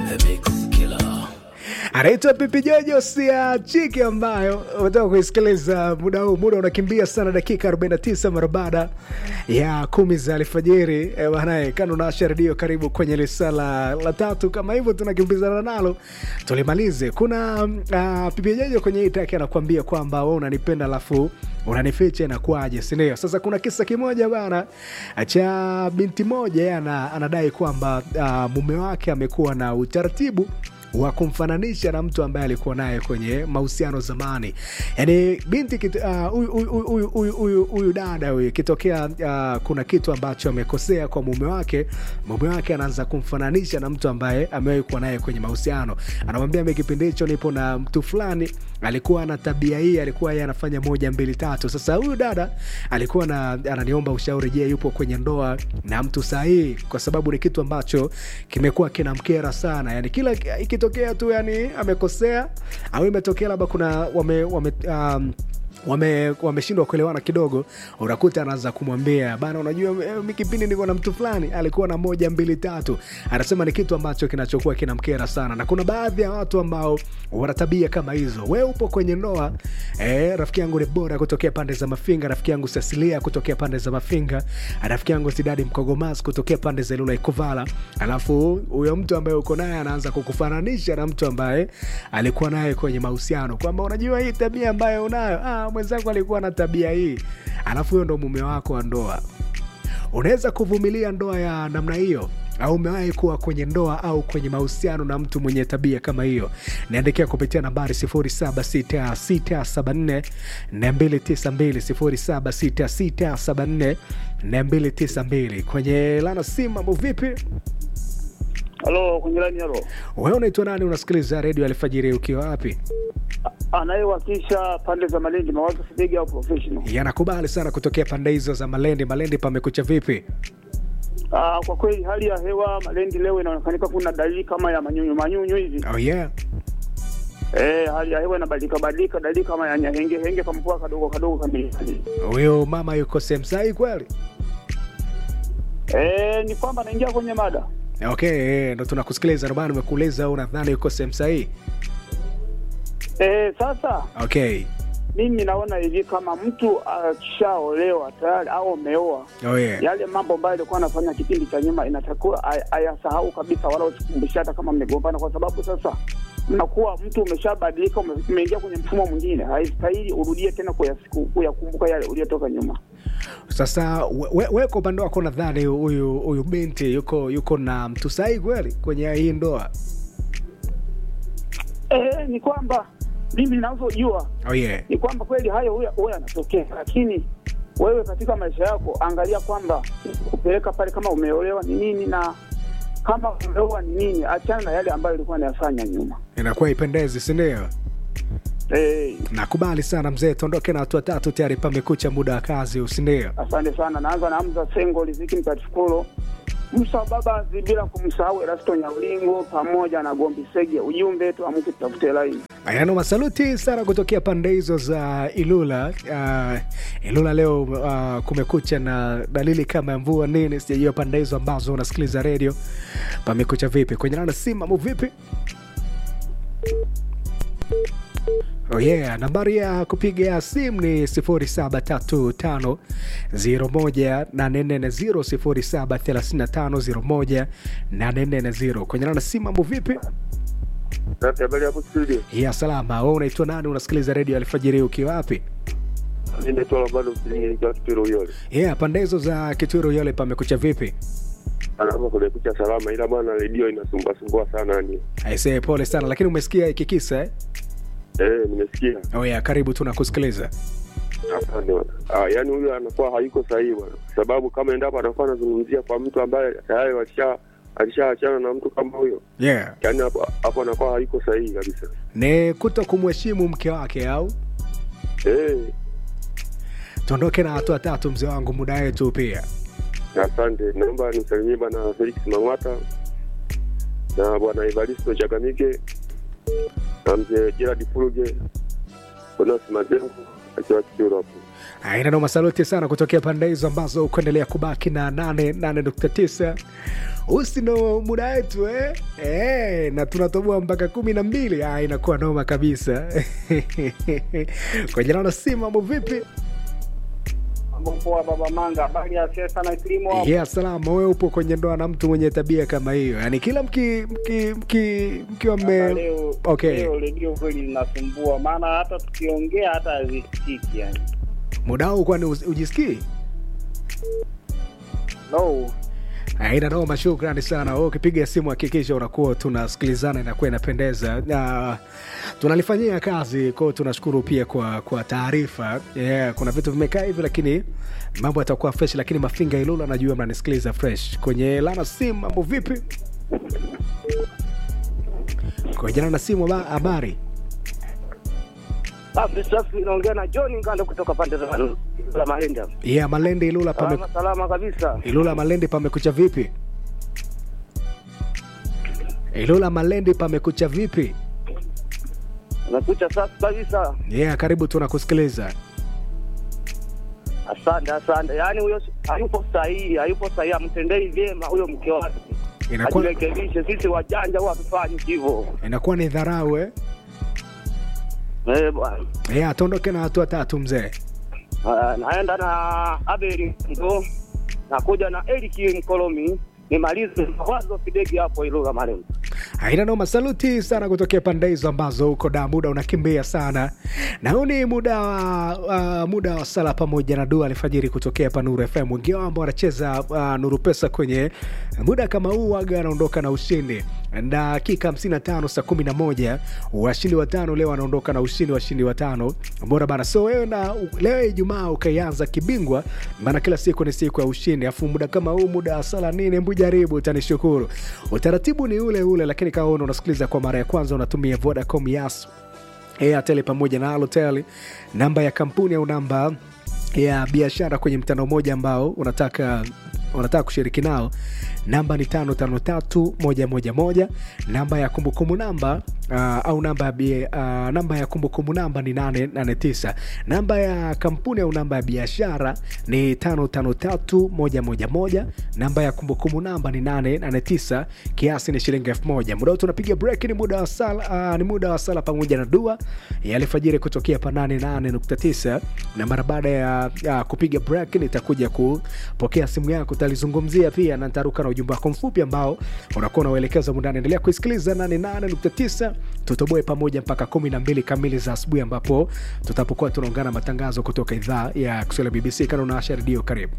anaitwa Pipi Jojo sia chiki ambayo umetoka kuisikiliza muda huu. Muda unakimbia sana, dakika 49 mara baada ya kumi za alfajiri. E, banae kando naasha redio, karibu kwenye lisala la tatu. Kama hivyo tunakimbizana nalo tulimalize. Kuna uh, Pipi Jojo kwenye hii taki anakuambia kwamba wewe unanipenda alafu unanificha inakuaje, si ndio? Sasa kuna kisa kimoja bana cha binti moja, ana, anadai kwamba uh, mume wake amekuwa na utaratibu wa kumfananisha na mtu ambaye alikuwa naye kwenye mahusiano zamani. Yani binti huyu uh, dada huyu ikitokea uh, kuna kitu ambacho amekosea kwa mume wake, mume wake anaanza kumfananisha na mtu ambaye amewahi kuwa naye kwenye mahusiano. Anamwambia mi kipindi hicho nipo na mtu fulani alikuwa na tabia hii, alikuwa yeye anafanya moja mbili tatu. Sasa huyu dada alikuwa na, ananiomba ushauri, je, yupo kwenye ndoa na mtu sahihi? Kwa sababu ni kitu ambacho kimekuwa kinamkera sana, yani kila ikitokea tu yani amekosea au imetokea labda kuna wame, wame um, wame wameshindwa kuelewana kidogo, unakuta anaanza kumwambia bana, unajua mi kipindi niko na mtu fulani alikuwa na moja mbili tatu. Anasema ni kitu ambacho kinachokuwa kinamkera sana, na kuna baadhi ya watu ambao wana tabia kama hizo. We upo kwenye ndoa eh, rafiki yangu ni bora kutokea pande za Mafinga, rafiki yangu Cecilia kutokea pande za Mafinga, rafiki yangu Sidadi Mkogomas kutokea pande za Ilula Ikuvala, alafu huyo mtu ambaye uko naye anaanza kukufananisha na mtu ambaye alikuwa naye kwenye mahusiano, kwamba unajua hii tabia ambayo unayo ah, mwenzangu alikuwa na tabia hii, alafu huyo ndo mume wako wa ndoa. Unaweza kuvumilia ndoa ya namna hiyo? au umewahi kuwa kwenye ndoa au kwenye mahusiano na mtu mwenye tabia kama hiyo? Niandikia kupitia nambari 076674 292 076674 kwenye lana simu. Mambo vipi? Halo, kwenye laini halo. Wewe unaitwa nani? Unasikiliza redio Alfajiri ukiwa wapi? Anayewakilisha pande za Malindi, mawazo Fidegi au professional. Yanakubali sana kutokea pande hizo za Malendi. Malendi pamekucha vipi? Ah, kwa kweli hali ya hewa Malindi leo inaonekanika kuna dalili kama ya manyunyu manyunyu hivi. Oh yeah. Eh, hali ya hewa inabadilika badilika, dalili kama ya nyahenge henge kamvua kadogo kadogo kamili. Huyo mama yuko sehemu sahihi kweli? Eh, ni kwamba naingia kwenye mada. Okay, ndo tunakusikiliza, ndio maana nimekuuliza au nadhani yuko sehemu sahihi. Eh, sasa Okay. mimi naona hivi kama mtu akishaolewa tayari au ameoa Oh yeah. yale mambo ambayo alikuwa anafanya kipindi cha nyuma inatakiwa ay- ayasahau kabisa, wala usikumbushe hata kama mmegombana, kwa sababu sasa mnakuwa mtu umeshabadilika, ume- umeingia kwenye mfumo mwingine. Haistahili urudie tena kuyasiku- kuyakumbuka yale uliyotoka nyuma. Sasa we, we, we kwa upande wako nadhani huyu huyu binti yuko yuko na mtu sahihi kweli kwenye hii ndoa? Eh, ni kwamba mimi ninavyojua Oh yeah. ni kwamba kweli hayo huya huya yanatokea, lakini wewe katika maisha yako angalia kwamba kupeleka pale kama umeolewa ni nini na kama umeoa ni nini, achana na yale ambayo ilikuwa anayafanya nyuma. Inakuwa ipendezi, si ndio? Eh, Nakubali sana mzee, tuondoke na hatua tatu, tayari pamekucha muda wa kazi, si ndio? Asante sana. Naanza na Hamza Sengo Riziki Mtatifukuro Musa Babazi, bila kumsahau Erasto Nyaulingo pamoja na Gombi Sege. Ujumbe tuamke tutafute laini. Ayano masaluti sana kutokea pande hizo za Ilula. Uh, Ilula leo uh, kumekucha na dalili kama ya mvua nini, sijajua pande hizo ambazo unasikiliza redio pamekucha vipi. Kwenye nana simu mambo vipi? Oh yeah, nambari ya kupiga simu ni 0735 01840 0735 kwenye nana simu mambo vipi? Safi, habari hapo studio. ya salama. Wewe unaitwa nani? Unasikiliza redio Alfajiri ukiwa wapi? Mimi naitwa Lambano Msilingi nikiwa Kituro Uyole. Yeah, pande hizo za Kituro yole pamekucha vipi? Alama kumekucha salama, ila bwana redio inasumbua sumbua sana yani. Aisee, pole sana, lakini umesikia hiki kisa eh? Eh, nimesikia. Oh yeah, karibu tunakusikiliza. Asante bwana. Ah, yani huyu anakuwa hayuko sahihi bwana. Kwa sababu kama endapo anakuwa anazungumzia kwa mtu ambaye tayari walisha alishaachana na mtu kama huyo, Yeah, yani hapo hapo anakuwa hayuko sahihi kabisa. ni kuto kumheshimu mke wake au Eh, tuondoke na hatua tatu, mzee wangu, muda wetu pia. asante. Naomba nimsalimie bwana Felix Mang'ata na bwana Evaristo Chagamike na mzee Gerard Fuluge, Bonas Mazengo akiwa Kituro hapo. Aina ndo masaluti sana kutokea pande hizo ambazo kuendelea kubaki na 88.9 usi ndo muda wetu eh? Eh, na tunatoboa mpaka kumi na mbili ah, inakuwa noma kabisa kwa jina la simu mambo vipi Mambo poa baba Manga, habari ya siasa na kilimo hapo? yeah, salama wewe upo kwenye ndoa na mtu mwenye tabia kama hiyo yaani kila mki mki mki mkiwa Sasa mme Leo okay. leo redio kweli linasumbua, maana hata tukiongea hata hazisikiki yani. muda huu kwani usi- ujisikii No, aina noma shukrani sana Wewe ukipiga simu hakikisha unakuwa tunasikilizana inakuwa inapendeza na tunalifanyia kazi kwao tunashukuru pia kwa kwa taarifa yeah, kuna vitu vimekaa hivi lakini mambo yatakuwa fresh lakini mafinga ilula najua mnanisikiliza fresh kwenye lana simu mambo vipi kwa jana na simu haba- habari safi safi, naongea na John Ngando kutoka pande za za Mahenda. yeah, malende ilula pame, Salama salama kabisa. ilula malende pamekucha vipi ilula malende pamekucha vipi Nakucha safi kabisa. yeah, karibu tunakusikiliza Asante asante. Yaani huyo hayupo sahihi, hayupo sahihi, amtendei vyema huyo mke wake. inakuwa, Ajirekebishe, sisi wajanja huwa hatufanyi hivyo. inakuwa ni dharau eh? Eh bwana. yeah, tuondoke na hatua tatu mzee Ah, naenda na Abeli ndo nakuja na Eric Mkolomi nimalize mawazo kidegi hapo Ilula Malengo. haina noma saluti sana kutokea pande hizo ambazo huko da muda unakimbia sana na huu ni muda wa uh, muda wa sala pamoja na dua alfajiri kutokea pa nuru fm wengi wao ambao wanacheza uh, nuru pesa kwenye muda kama huu waga anaondoka na ushindi dakika 55 saa 11 washindi watano leo wanaondoka na ushindi washindi watano bora bana so wewe na leo ijumaa ukaianza kibingwa maana kila siku ni siku ya ushindi afu muda kama huu muda wa sala nini hebu jaribu utanishukuru utaratibu ni ule ule lakini kama wewe unasikiliza kwa mara ya kwanza unatumia vodacom yas airtel pamoja na alotel namba ya kampuni au namba ya biashara kwenye mtandao mmoja ambao unataka unataka kushiriki nao namba ni tano tano tatu moja moja moja namba ya kumbukumbu namba uh, au namba ya, bie- uh, namba ya kumbukumbu namba ni nane nane tisa namba ya kampuni au namba ya biashara ni tano tano tatu moja moja moja namba ya kumbukumbu namba ni nane nane tisa kiasi ni shilingi elfu moja muda huu tunapiga break ni muda wa sala uh, ni muda wa sala pamoja na dua ya alfajiri kutokea pa 88.9 na mara baada ya, ya kupiga break nitakuja kupokea simu yako utalizungumzia pia na nitaruka na ujumbe wako mfupi ambao unakuwa unauelekeza mundani endelea kuisikiliza 88.9 tutoboe pamoja mpaka 12 kamili za asubuhi ambapo tutapokuwa tunaungana matangazo kutoka idhaa ya kiswahili ya bbc kana unaasha redio karibu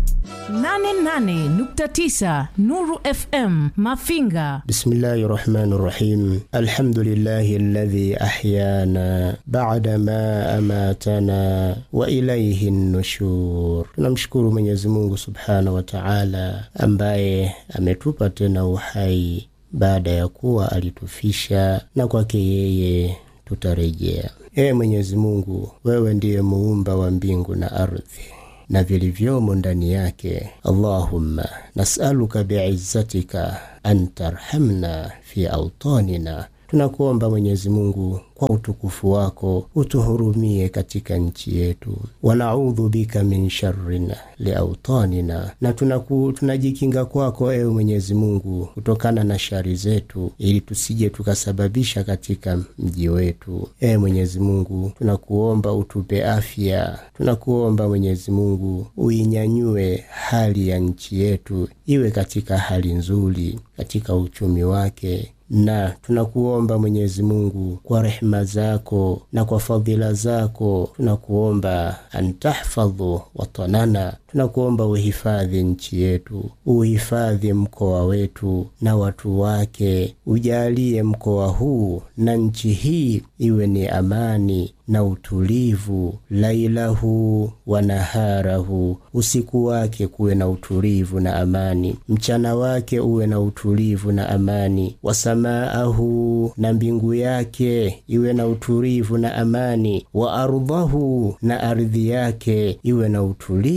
88.9 Nuru FM Mafinga. بسم الله الرحمن الرحيم الحمد لله الذي أحيانا بعدما أماتنا وإليه النشور tunamshukuru Mwenyezi Mungu subhanahu wa Ta'ala ambaye ametupa tena uhai baada ya kuwa alitufisha na kwake yeye tutarejea. Ee Mwenyezi Mungu, wewe ndiye muumba wa mbingu na ardhi na vilivyomo ndani yake. Allahumma nasaluka biizzatika an tarhamna fi autanina, tunakuomba Mwenyezi Mungu kwa utukufu wako utuhurumie katika nchi yetu. Wanaudhu bika min sharrin liautanina, na tunaku, tunajikinga kwako ewe Mwenyezi Mungu kutokana na shari zetu, ili tusije tukasababisha katika mji wetu. Ewe Mwenyezi Mungu, tunakuomba utupe afya, tunakuomba Mwenyezi Mungu uinyanyue hali ya nchi yetu iwe katika hali nzuri, katika uchumi wake na tunakuomba Mwenyezi Mungu kwa rehema zako na kwa fadhila zako, tunakuomba antahfadhu watanana, tunakuomba uhifadhi nchi yetu, uhifadhi mkoa wetu na watu wake, ujalie mkoa huu na nchi hii iwe ni amani na utulivu, lailahu wa naharahu, usiku wake kuwe na utulivu na amani, mchana wake uwe na utulivu na amani, wasamaahu, na mbingu yake iwe na utulivu na amani, wa ardhahu, na ardhi yake iwe na utulivu na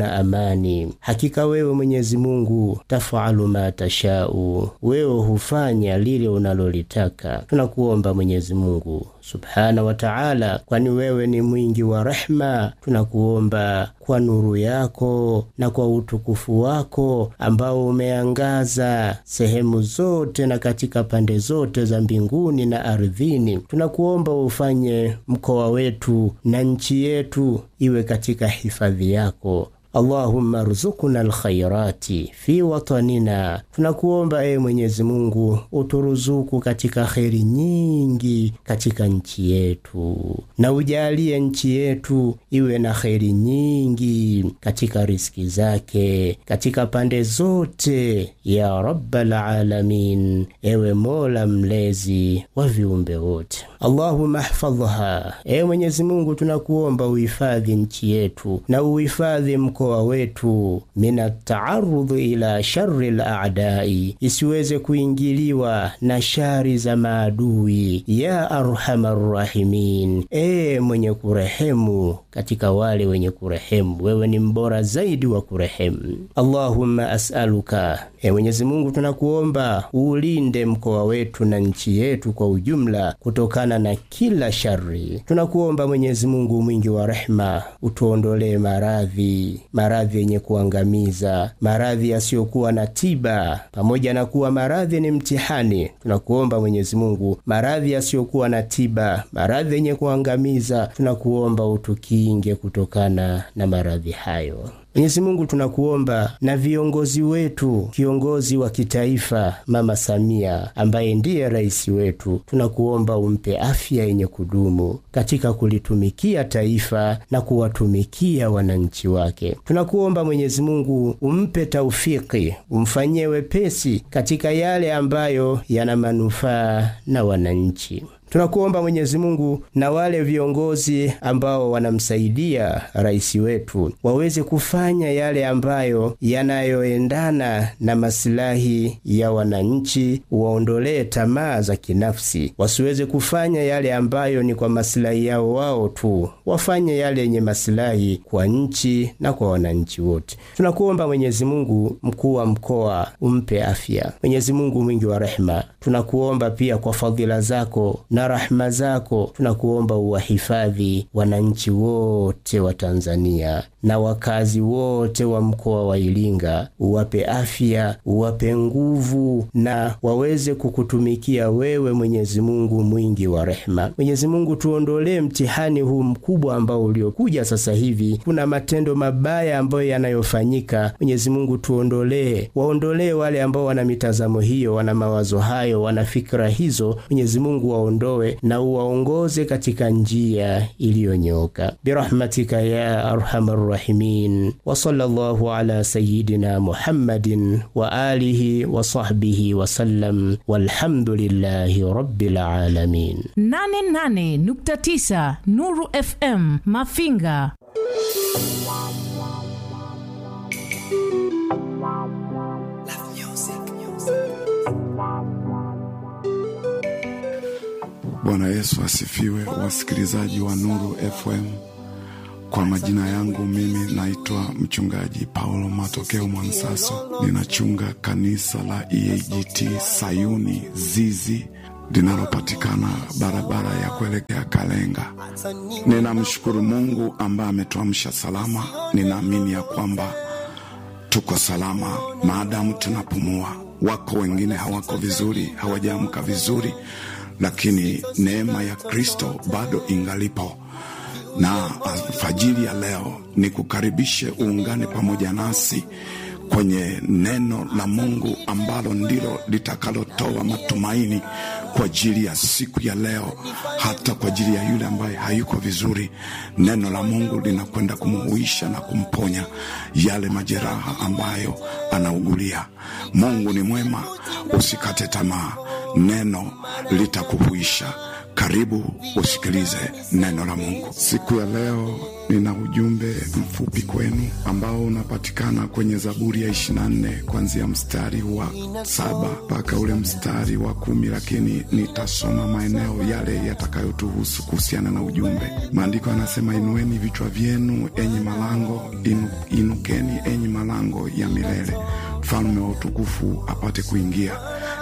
na amani. Hakika wewe Mwenyezi Mungu tafalu ma tashau, wewe hufanya lile unalolitaka. Tunakuomba Mwenyezi Mungu subhana wa taala, kwani wewe ni mwingi wa rehma. Tunakuomba kwa nuru yako na kwa utukufu wako ambao umeangaza sehemu zote na katika pande zote za mbinguni na ardhini, tunakuomba ufanye mkoa wetu na nchi yetu iwe katika hifadhi yako. Allahumma ruzukuna alkhairati fi watanina, tunakuomba ee Mwenyezi Mungu uturuzuku katika kheri nyingi katika nchi yetu, na ujalie nchi yetu iwe na kheri nyingi katika riski zake katika pande zote, ya rabbal alamin, ewe Mola mlezi wa viumbe wote. Allahumma hfadhha, ee Mwenyezi Mungu tunakuomba uhifadhi nchi yetu na uhifadhi mko mkoa wetu mina taarudhi ila shari laadai, isiweze kuingiliwa na shari za maadui. Ya arhamar rahimin, ee mwenye kurehemu katika wale wenye kurehemu, wewe ni mbora zaidi wa kurehemu. Allahumma asaluka, ee Mwenyezi Mungu tunakuomba uulinde mkoa wetu na nchi yetu kwa ujumla kutokana na kila shari. Tunakuomba Mwenyezi Mungu mwingi wa rehema, utuondolee maradhi maradhi yenye kuangamiza, maradhi yasiyokuwa na tiba. Pamoja na kuwa maradhi ni mtihani, tunakuomba Mwenyezi Mungu, maradhi yasiyokuwa na tiba, maradhi yenye kuangamiza, tunakuomba utukinge kutokana na maradhi hayo. Mwenyezi Mungu tunakuomba na viongozi wetu, kiongozi wa kitaifa Mama Samia ambaye ndiye rais wetu, tunakuomba umpe afya yenye kudumu katika kulitumikia taifa na kuwatumikia wananchi wake. Tunakuomba Mwenyezi Mungu umpe taufiki, umfanyie wepesi katika yale ambayo yana manufaa na wananchi. Tunakuomba Mwenyezi Mungu na wale viongozi ambao wanamsaidia rais wetu waweze kufanya yale ambayo yanayoendana na masilahi ya wananchi, waondolee tamaa za kinafsi, wasiweze kufanya yale ambayo ni kwa masilahi yao wao tu, wafanye yale yenye masilahi kwa nchi na kwa wananchi wote. Tunakuomba Mwenyezi Mungu, mkuu wa mkoa umpe afya. Mwenyezi Mungu mwingi wa rehema, tunakuomba pia kwa fadhila zako na rahma zako tunakuomba uwahifadhi wananchi wote wa Tanzania na wakazi wote wa mkoa wa Iringa, uwape afya, uwape nguvu na waweze kukutumikia wewe, Mwenyezi Mungu mwingi wa rehema. Mwenyezi Mungu, tuondolee mtihani huu mkubwa ambao uliokuja sasa hivi. Kuna matendo mabaya ambayo yanayofanyika. Mwenyezi Mungu, tuondolee, waondolee wale ambao wana mitazamo hiyo, wana mawazo hayo, wana fikra hizo. Mwenyezi Mungu waondoe na uwaongoze katika njia iliyonyooka birahmatika ya arhamar rahimin wa sallallahu ala sayidina Muhammadin wa alihi wa sahbihi wa sallam walhamdulillahi rabbil alamin. 88.9 Nuru FM Mafinga. Bwana Yesu asifiwe, wasikilizaji wa Nuru FM. Kwa majina yangu mimi naitwa mchungaji Paulo Matokeo Mwansaso, ninachunga kanisa la EAGT Sayuni Zizi linalopatikana barabara ya kuelekea Kalenga. Ninamshukuru Mungu ambaye ametuamsha salama. Ninaamini ya kwamba tuko salama maadamu tunapumua. Wako wengine hawako vizuri, hawajaamka vizuri, lakini neema ya Kristo bado ingalipo na alfajiri ya leo ni kukaribishe uungane pamoja nasi kwenye neno la Mungu ambalo ndilo litakalotoa matumaini kwa ajili ya siku ya leo, hata kwa ajili ya yule ambaye hayuko vizuri. Neno la Mungu linakwenda kumuhuisha na kumponya yale majeraha ambayo anaugulia. Mungu ni mwema, usikate tamaa, neno litakuhuisha Karibu usikilize neno la Mungu siku ya leo. Nina ujumbe mfupi kwenu ambao unapatikana kwenye Zaburi ya 24 kuanzia mstari wa saba mpaka ule mstari wa kumi, lakini nitasoma maeneo yale yatakayotuhusu kuhusiana na ujumbe. Maandiko yanasema, inueni vichwa vyenu enyi malango inu, inukeni enyi malango ya milele, mfalme wa utukufu apate kuingia.